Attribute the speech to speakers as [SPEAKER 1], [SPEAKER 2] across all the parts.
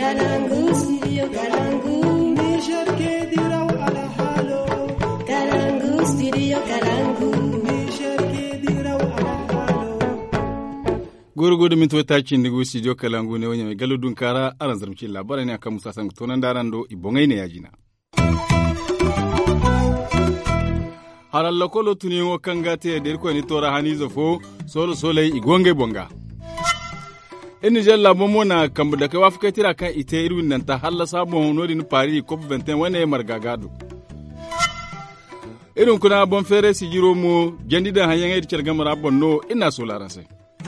[SPEAKER 1] Kalangu, studio Kalangu.
[SPEAKER 2] Niger ke diraw ala halo.
[SPEAKER 1] Kalangu, studio Kalangu.
[SPEAKER 2] Niger ke diraw ala halo.
[SPEAKER 3] gurgudu min tuwa taci ndigu studio kalangu ne wanya mai galo dun kara aran zarmci labarai ne akan musa san tonan daran do ibongai ne yajina haral lokolo tuni wo kanga te der ko ni tora hani zofo solo solai igonge bonga ini jalla momo na kambu da kai wafuka tira kan ite irwin nan ta halla sabon nodi ni pari cop 21 wane margagado irin kuna bon fere si jiro mu gendi da hanyan edi cergamara bonno ina so laranse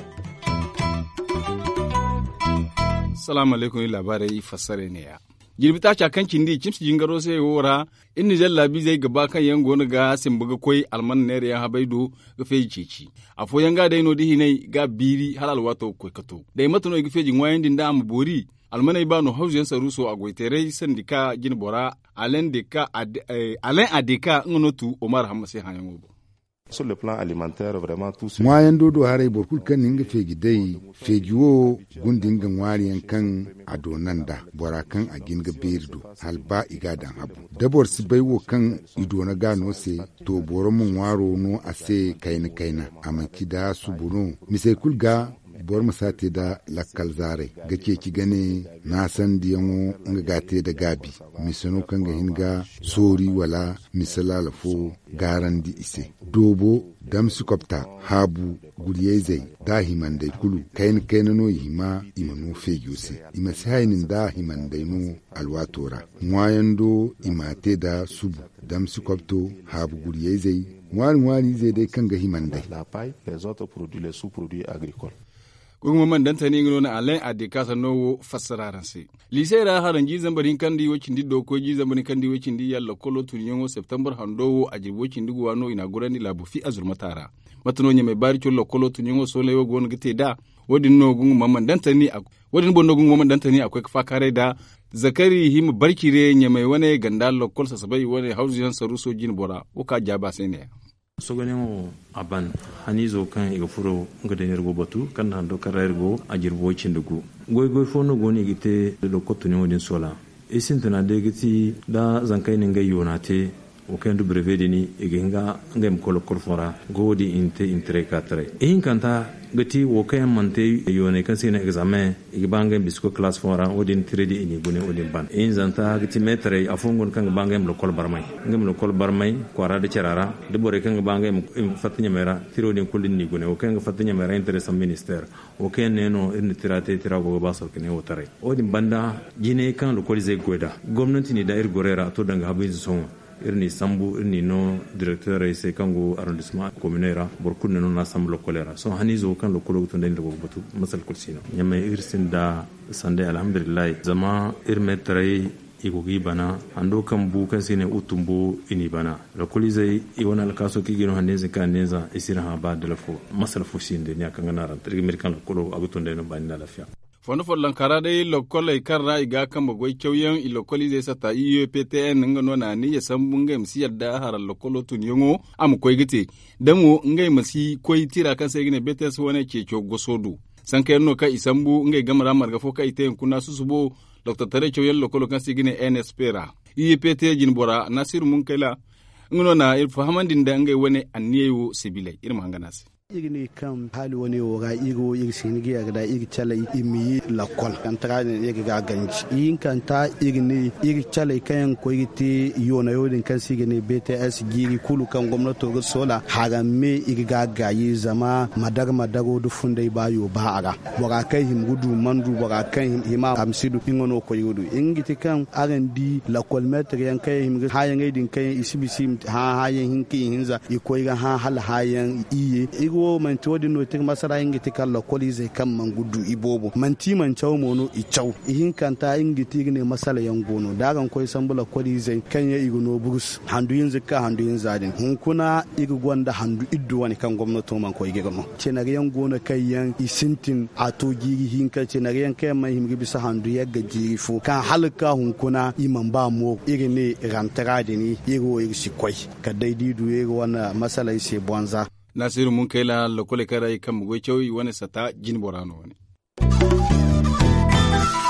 [SPEAKER 3] salamu alaikum labarai fassare ne ya girbi ta cakan kindi cimsi jingaro sai wora in ni jalla bi zai gaba kan yan gona ga sin buga koi alman ne ya habaido ga feji ceci a fo yanga dai no dihi nei ga biri halal wato koi kato dai matano ga feji wayan din da am bori almanai ba no hausen saruso a goitere sandika gin bora alen deka alen adeka ngonotu omar hamase hanyango
[SPEAKER 4] sur le plan alimentaire vraiment tout ce
[SPEAKER 5] ŋwayan dodo harai borkul kan ninga fegi dai fegi wo gundin ga ŋwariyan kan a donan da bora kan a ginga berdo hal ba iga dan habu dabor si bai wo kan ido na gano se to boro mun waro no a se kaina kaina amaki da su bono misai kulga bor masate da lakkal zare ga ke ki gane na san diyanwo nga gate da gabi misano kan ga hinga sori wala misala lafo garan di ise dobo damsi kopta habu guliyezai da himandai kulu kain kain no hima imanu fegiyose ima sainin da himandai no alwatora nwayando imate da subu damsi kopto habu guliyezai wani wani zai dai kan ga himandai
[SPEAKER 4] la paille les autres produits les sous-produits agricoles
[SPEAKER 3] kuma man dan tani ngono na alen ade kasa no fassararan se lise ra haran ji zambarin kandi wo cindi do ko ji zambarin kandi wo cindi yalla kolo tun yongo september hando a jirbo cindi go wano ina gurani labu fi azur matara matano nya mai bari chollo kolo tun yongo so lewo gon gite da wodin no gungu mamman dan tani wodin bondo gungu mamman dan tani akwai fa kare da zakari him barkire nya mai wane ganda lokol sasabai wane hausiyan saruso jin bora o ka jaba sai ne
[SPEAKER 6] sogonemo a ban hani zo kan iga furo nga da yargo batu kan na do kara yargo a jirbo cindugu goy goy fo no goni gite do kotu ne wodin sola isin tana de giti da zankai ne ngai yonate o kan du brevede ni iga hinga ngam kolo korfora godi inte intre katre e hin kanta gati wo kayan mante yone kan sina examen iga bangen bisko class fora odin tredi ini gune odin ban in zanta gati metre afungon kan bangen lo kol barmai ngam lo kol barmai kwara de cerara de bore kan bangen fatinya mera tiro din kulin ni gune o kan fatinya mera interest minister o kan neno in tirate tirago basal kene o tare odin banda jine kan lo kol zai goda gwamnati ni da ir gorera to danga habin son irni sambu irni no directeur sai kango arrondissement communaire borkun no na sambu lokolera so hani zo kan lokolo to den dago batu masal kursino nyame irsin da sande alhamdulillah zama irme tare igogi bana ando kan bu kan sine utumbo ini bana lokoli zai i wona alkaso ki gino hande zai kan neza isira ha ba da lafo masal fusinde ne kan ngana ran tirgi mirkan lokolo agutunde no bani da lafiya
[SPEAKER 3] fondo fo lankara dai lokola ikarra iga kan bagoi kyauyen i lokoli zai sata UPTN nga no na ni yasan bunga msi yadda hara lokolo tun yongo am koi gite damo ngai masi koi tira kan sai gine betes wone ke kyo gosodu san kai no ka isambu ngai gamara marga fo ka ite kuna susubo dr tare kyauyen lokolo kan sai gine NSP ra UPT jin bora nasiru mun kaila ngono na il fahamandin da ngai wone anniyo sibilai irma hanganasi
[SPEAKER 7] igni kam hali woni wo ga igo ig sinigi ga da ig chala imi la kol kan tra ne ig ga ganji yin kan ta igni ig chala kan ko igiti yona yodin kan sigini BTS giri kulu kan gwamnato ga sola haga me ig ga gayi zama madag madago du fundai bayo ba aga waga kai him gudu mandu waga kan hima amsidu ingono ko yudu ingiti kan arandi la kol metre yan kai him hayan idin kai isibisi ha hayan hinki hinza ikoy ga ha hal hayan iye igo wo man to no tik masara ingi tikal lo koli zai kan man gudu ibobo man ti man chaw mono i chaw ihin kanta ingi tik ne masala yan gono dagan koy sambula koli zai kan ya igo burus handu yin zikka handu yin zadin hun kuna igo gwanda handu iddu wani kan gwamnato man koy gegano cenare yan gono kai yan isintin ato giri hin ka cenare yan kai man himgi bisa handu ya gajiri fo kan halka hun kuna iman ba mo iri ne rantara da ni iri wo iri sikwai ka daidai du iri wana masala ise bonza
[SPEAKER 3] nasiru mun kai la lokole kara kan mugo cewi wani sata jin borano wani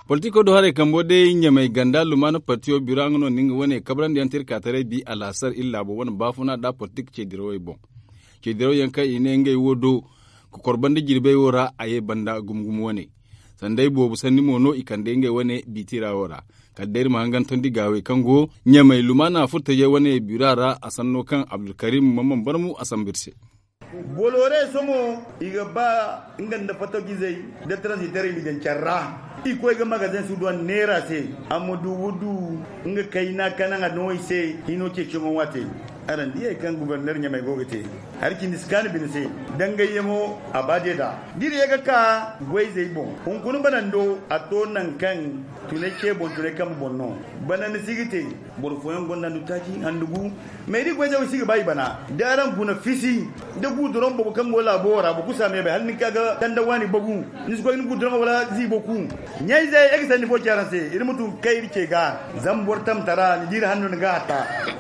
[SPEAKER 3] politiko do hare kambo de nyamai ganda lumana patio birangono ninga wone kabran de antir katare bi alasar illa bo wona bafuna da politik ce diro bon ce diro yanka ine ngai wodo ko korbande jirbe wora aye banda gumgum wone sandai bobu sanni mono ikande ngai wone bitira wora kaddair mahangan tondi gawe kango nyamai lumana furta je wone birara asanno kan abdulkarim mamman barmu asambirse
[SPEAKER 8] bolore somo iga ba inganda fato gizai da transitare mi dan charra iko ga magazin su don nera se amudu wudu nga kai na kana ga noi se ino ce chimo wate aran diye kan gouverneur nyamai gogete har kin diskani bin se danga yemo abade da dire ga ka gwai zai bon kun kun banando a to nan kan tune ke bon tune kan bonno bana ni sigite bor foyan gonda du taki andugu me di gwai zai sigi bai bana daran kuna fisi da guduron babu kan gola bora bu kusa me bai hal ni kaga dan da wani bagu ni su ni guduron wala zi boku nyai zai egsa ni bo charanse irin mutum kai rike ga zambor tam tara ni dir hannu ga ta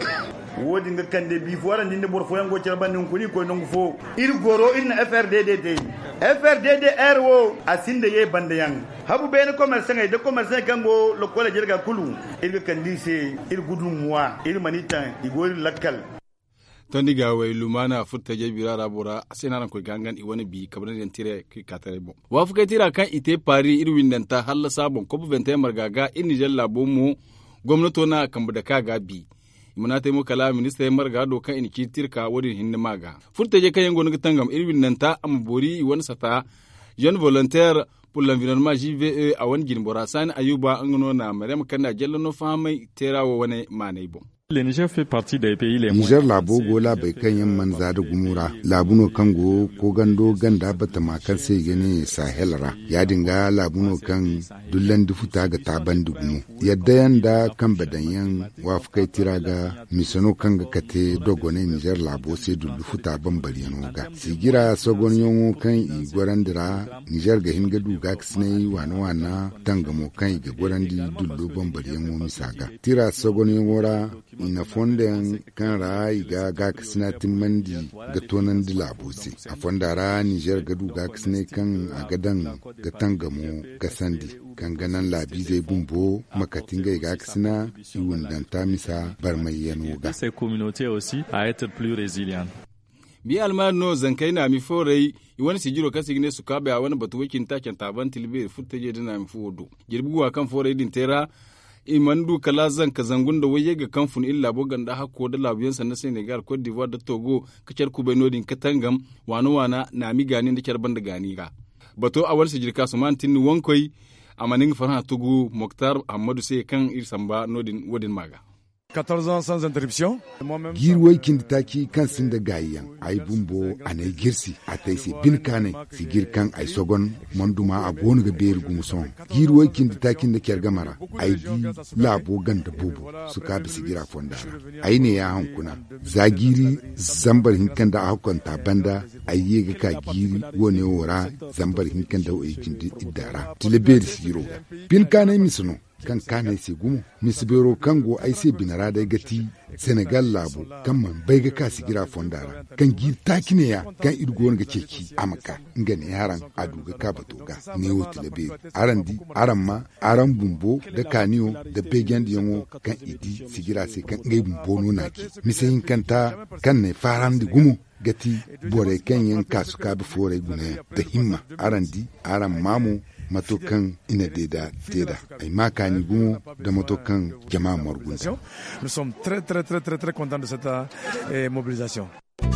[SPEAKER 8] wodi nga kande bi fo arandi nde bor fo yango cer bandin kuni ko nongu fo ir goro irna FRDD te FRDD R wo asinde ye bande yang habu bene commerce ngai de commerce kango lo kola jerga kulu ir kandi se ir gudu muwa ir manita igori lakkal
[SPEAKER 3] tondi ga way lumana futta je birara bora asenaran ko gangan i wani bi kabran den tire ki katare bon wa fuka tira kan ite pari ir windanta halla sabon ko bu vente margaga in jella bomu gwamnato na kamba da kaga bi muna taimo kala minista ya marga do kan in kitir ka wadin hinni maga furta je kayan gonu tangam irwin nan ta am bori wani sata jeune volontaire pour l'environnement JVE a wani gin bora sani ayuba an gano na maryam kana jella no famai terawo wani manai bon
[SPEAKER 9] Le Niger fait partie des pays les
[SPEAKER 5] Niger labo gola bai kan yan manza da gumura labuno kango ko gando ganda bata makan sai gane sahelra ya dinga labuno kan dullan dufuta ga taban dugumu yadda yanda kan badanyan wafukai tira ga misano kan ga kate dogone Niger labo sai dullu futa ban bariyano ga sigira sogon yongo kan i gorandira Niger ga hinga duga kisne wana wana tangamo kan i ga gorandi dullu ban bariyano misaga tira sogon yongora ina fonden kan ra iga ga kasina timmandi ga tonan di labose a fondara niger gadu ga kasine kan a gadan ga tangamo ga sandi kan ganan labi zai bumbo makatin ga iga kasina iwun danta misa bar mai yano ga
[SPEAKER 9] ces communautés aussi à être plus résilientes.
[SPEAKER 3] bi almar no zankai na mi forai wani sigiro kan signe su kabe a wani batu wakin taken taban tilbe futta je dina mi fodo girbuwa kan forai din tera imandu kala zan ka zangun da waye ga kamfun illa bogan da hakko da labiyansa na Senegal Cote d'Ivoire da Togo kacar kube nodin katangam wani wana na mi gani da kyar banda gani ga bato a wani sijirka su man tinni wankoi a manin farha tugu Moktar Ahmadu sai kan irsamba nodin wadin maga
[SPEAKER 2] 14 ans sans interruption.
[SPEAKER 5] girwai kin taki kan sin da gayiyan ai bumbo anai girsi a tai se bin kane si girkan ai sogon manduma a gonu ga beri gumuson girwai kin taki da kyar gamara ai di labo ganda bubu su ka bi sigira fondara ai ne ya hankuna zagiri zambar hinkan da hakon ta banda ai ye ga ka giri wone wora zambar hinkan da wai kin idara tileberi sigiro bin kane misino kan kane se gumo misibero kango ai se binara da gati senegal labo kan man bai ga kasi gira fondara kan gir takine ya kan irgo ga ceki amaka ngane haran adu ga ka batoga ne wote da be aran di aran ma aran bumbo da kaniyo da begen di yango kan idi sigira se kan ngai bumbo no naki misayin kanta kan ne faran di gumo gati bore kan yan kasu ka bi fore gune da himma aran di aran mamu matokan ina deda teda ai makani gumo da matokan jama'a morgunta
[SPEAKER 2] Nous sommes très très très très très contents de cette euh, mobilisation.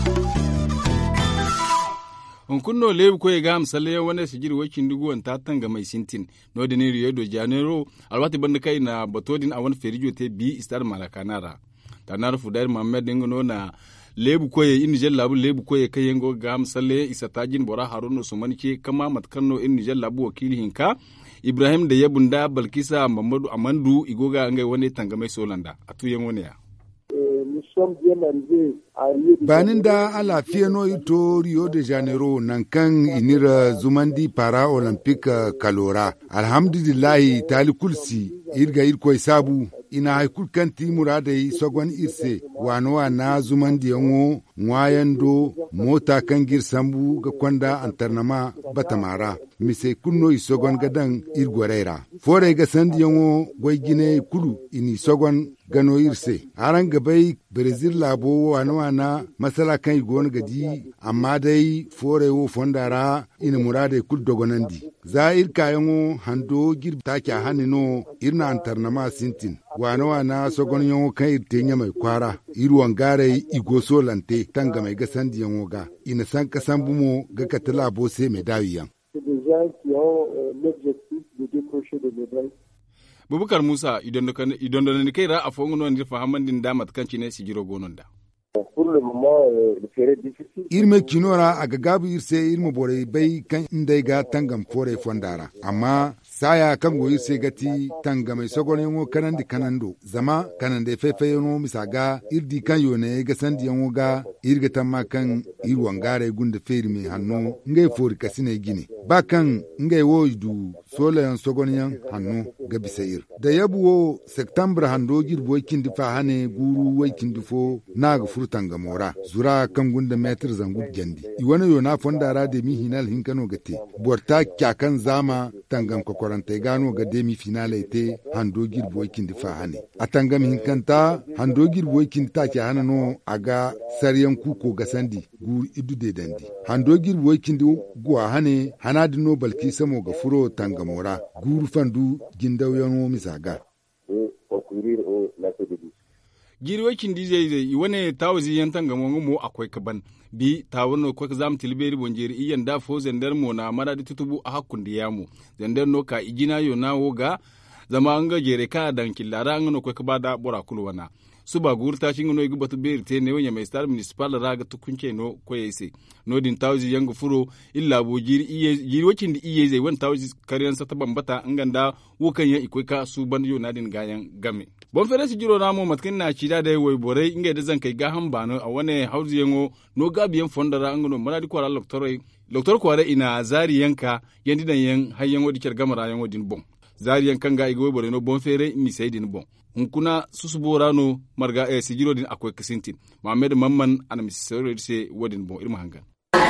[SPEAKER 3] hunkunno lebu ko ga amsale wani sigir wakin duguwan ta tanga mai sintin no da ne rio de janeiro alwati banda kai na batodin a wani ferijo te bi istar malakanara tanar fudar mamed ngono na lebu koye in nijar labu lebu koye kai yango ga amsale isa tajin bora haruna usman ke kama matkanno in nijar labu wakili hinka ibrahim da yabunda balkisa mamadu amandu igoga ngai wani tanga mai solanda atuyen wani ya
[SPEAKER 5] banin da ala fiyano ito rio de janeiro nan kan inira zumandi para olympic kalora alhamdulillahi tali kulsi irga irkoi sabu ina haikul kan ti muradai sogon irse wano wa na zuman diyanwo ngwayan do mota kan gir sambu ga kwanda antarnama batamara mise kunno isogon gadan irgorera fore ga sandiyanwo gwai gine kulu ini sogon gano irse aran gabai brazil labo wana wana masala kan igon gadi amma dai fore wo fondara ina murade kul dogonandi za ir kayango hando gir take hanino irna antarnama sintin wana wana sogon yango kan irte mai kwara irwan gare igo solante tanga mai gasan diyango ga ina san kasan bumo ga katala bo sai mai dawiyan
[SPEAKER 3] bubukar musa idan da ni kai ra a fongo non dirfa hamandin da matkanci ne si jiro gonon da
[SPEAKER 5] irme kinora a gagabu irse irme bore bai kan inda ga tangam fore fondara amma saya kan goyi se gati tanga mai sogon yango kanan di kanando zama kanan da fefe yango misaga irdi kan yone ga sandi yango ga irga tamma kan irwan gare gunda feri mai hannu ngai fori kasine gine ba kan ngai wo du sola yan sogon yan hannu ga bisa ir da yabuwo september hando girbo kindi fa hane guru wai kindi fo na ga furtanga mora zura kan gunda metr zangut jandi iwana yo na fondara de mi hinal hinkano gate borta kyakan zama tangam kokoranta gano ga demi finale te hando girbo kindi fa hane atangam hinkanta hando girbo kindi ta ke hana no aga saryan kuko ga sandi gur idu de dandi hando girbo kindi guwa hane hana dino balki samo ga furo tangamora gur fandu gindaw yano misaga
[SPEAKER 3] girwe kindi zai zai wane tawazi yan tanga mo mo akwai kaban bi tawon ko zam tilberi bonjeri iyan da fo zender mo na mara di tutubu a hakun da yamu zender no ka igina yo na woga zama an ga jere ka dan killara an no ko ka bada bora kulwana su ba gurta shi no igi batu beri te ne wanya mai star municipal raga tukunce no ko yese no din tawzi yanga furo illa bo jiri iye jiri wakin di iye zai wan tawzi kariyan sa ta bambata nganda wukan ya ikoi ka su ban yo nadin gayan game bon fere si jiro namo matkin na cida da wai bore inga da zan kai ga han bano a wane hauzi yango no gabiyan fondara angano maradi kwara loktoroi loktor kwara ina zari yanka yandi dan yan hayyan wadi kyar gamara yan wadin bon zari yankan ga igo bore no bon fere mi sai din bon hunkuna susubora no marga e sigiro din akwai kasintin mamed mamman ana mi sai se wadin bon irma hangan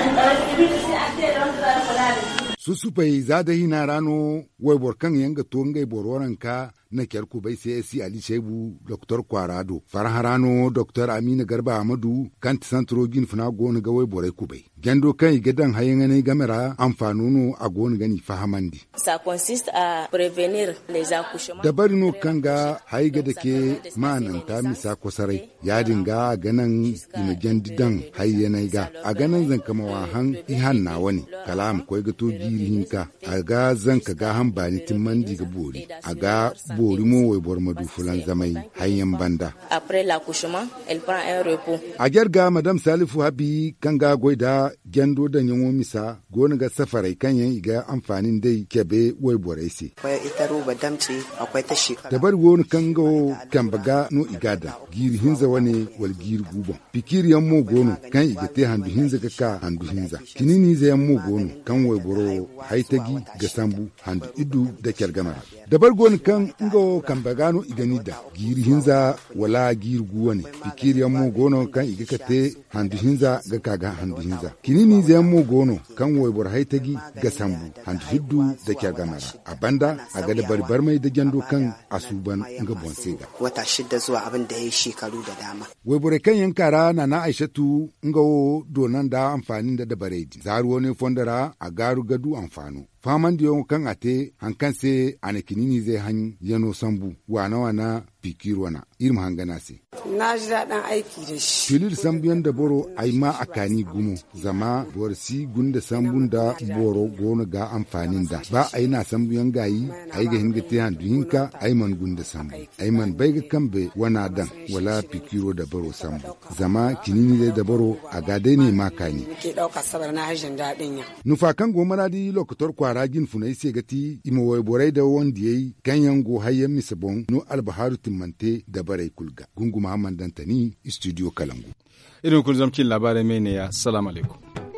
[SPEAKER 5] susufai za da hina rano wai borkan yanga to ngai bororan ka na kyarku bai sai si ali shebu dr kwarado farharano dr amina garba amadu kan santro gin funa gonu ga wai borai kubai gendo kan igadan hayan ne gamera amfanuno a gonu gani fahamandi
[SPEAKER 10] ça consiste à prévenir les accouchements
[SPEAKER 5] dabari no kanga haiga da ke manan ta misa kusarai ya dinga ganan ina jandidan hayyanai ga a ganan zan kama wahan ihan na wani kalam koi ga to girihin ka a ga zan ka ga han bani timmandi ga bori a ga bori mo wai bor madu fulan zamai hayyan banda
[SPEAKER 10] après l'accouchement elle prend un repos
[SPEAKER 5] a gerga madam salifu habi kanga goida gendo da yanwo misa gona ga safarai kan yan iga amfanin dai kebe wai borai se
[SPEAKER 11] akwai ita roba damce akwai ta shekara
[SPEAKER 5] da bar woni kango kan baga no igada giri hinza wane wal giri gubo pikir yan mo gono kan igate handu hinza ga ka handu hinza kinini za yan mo gono kan wai boro haitagi ga sambu handu idu da kyargamara da bar goni kan ngo kan baga no igani da giri hinza wala giri guwa ne pikir yan mo gono kan igakate handu hinza ga kaga handu hinza kinini za yan mo gono kan wai boro haitagi ga sambu handu hiddu da kyargamara a banda a ga da barbar mai da gyando kan asuban nga bonsega.
[SPEAKER 11] wata shida zuwa abin da ya yi shekaru da dama
[SPEAKER 5] Webure kan yankara na na aishatu nga wo donan da amfanin da dabaredi. Zaru wani fondara a garu gadu amfano. Faman da yawon kan ate hankan se anakinini zai han yano sambu wana wana pikir wana irin hangana se.
[SPEAKER 12] Na ji daɗin aiki da shi.
[SPEAKER 5] Filir sambiyan da boro ai ma akani gumo zama borsi gunda sambun da boro gona ga amfanin da ba ai na sambiyan gayi ai ga hinga te handu hinka ai man gunda sambu ai man bai ga kambe wana dan wala pikiro da baro sambu zama kinini dai da baro a gadai ne makani.
[SPEAKER 12] Ke ɗauka sabar na hajjin daɗin ya.
[SPEAKER 5] Nufakan gomara di lokutor kwara gin funai se gati ima wai borai da wanda yayi ganyen go hayyan misabon no albaharu timmante da barai kulga. Gungu Muhammad Dantani, Studio Kalangu.
[SPEAKER 3] irin kun zamcin labarai mai ne ya salamu alaikum